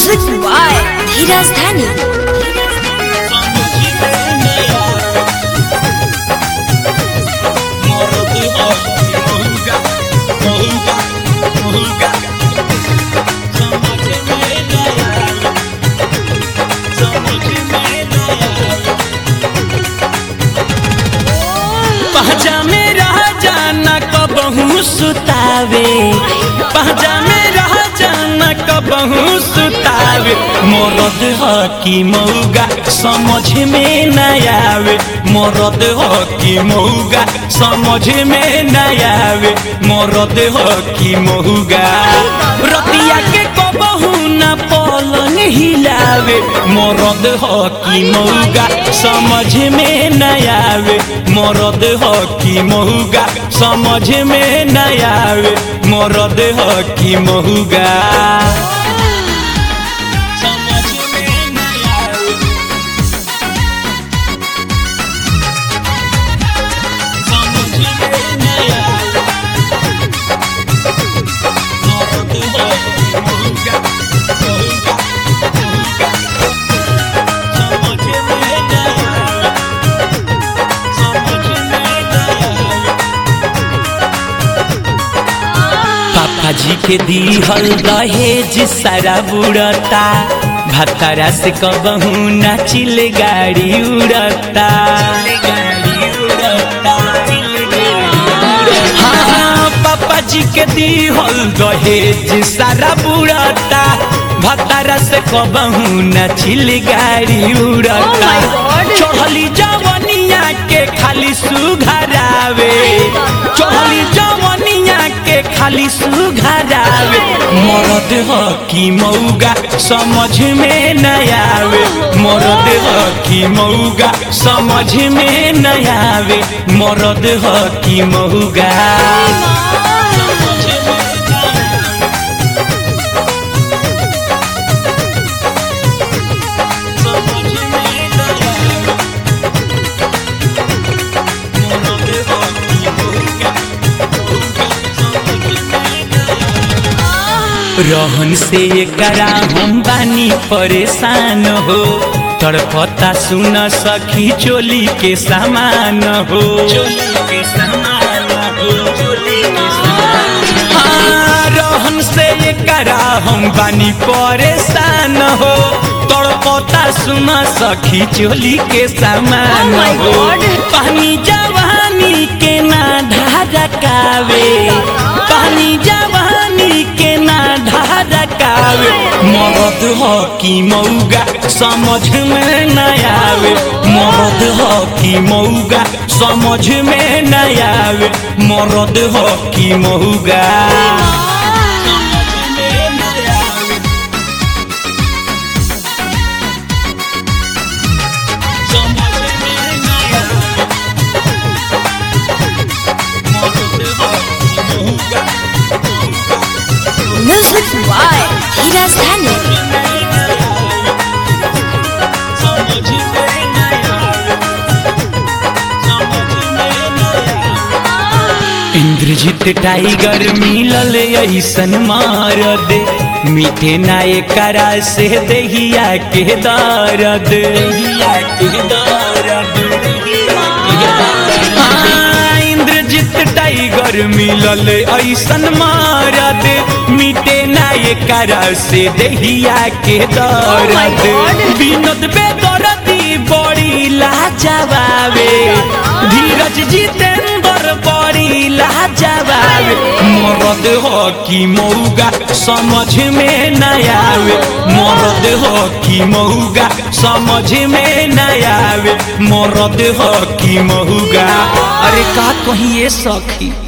Music by Dheeraj Dhani. पहचा में रह जाना कबहू सुतावे पहचा में रह जाना कबहू सुतावे मरद ह की मौगा समझ में न आवे मरद ह की मौगा समझ में न आवे मरद ह की मौगा रतिया के कबहू न पलंग हिलावे मरद ह की मौगा समझ में न आवे मरद ह की महुगा समझ में न आवे मरद ह की महुगा समझ में न आवे समझ में न आवे मरद ह की महुगा महुगा महुगा समझ में न आवे पापा जी के दीहल दहेज सारा बुड़ता भतरा से कबहू नाचिल गाड़ी उड़ता हाँ, पापा जी के दीहल दहेज सारा बुड़ता भतरा से कबहू नाचिल गाड़ी उड़ता Oh my God! चढ़ली जवनिया के खाली सुघरावे चढ़ली जवनिया के खाली सुघरावे मरद ह की मौगा समझ में न आवे मरद ह की मौगा समझ में न आवे मरद ह की मौगा रहन से एकरा हम बानी परेशान हो तड़पता सुन सखी चोली के सामान हो चोली के सामान हो चोली के सामान हाँ, रहन से एकरा हम बानी परेशान हो तड़पता सुन सखी चोली के सामान Oh my हो God! पानी जवानी के ना ढारकावे पानी जवानी के ना ढारकावे मरद ह की मौगा समझ में न आवे मरद ह की मौगा समझ में न आवे मरद ह की मौगा Music by Dheeraj Dhani. Indrajeet tiger मिलल ऐसन मार दे मीठे नाय करा से दहिया के दर्द हाँ, इंद्रजीत टाइगर मिलल ऐसन मार दे मीठे नाय करा से दहिया के Oh my दर्द God! विनोद बेदरदी बड़ी लाजवाबे धीरज जितेंद्र बड़ी लाजवाबे मरद हो की मौगा समझ में न आवे मरद हो की मौगा समझ में न आवे मरद हो की मौगा अरे का कहिए सखी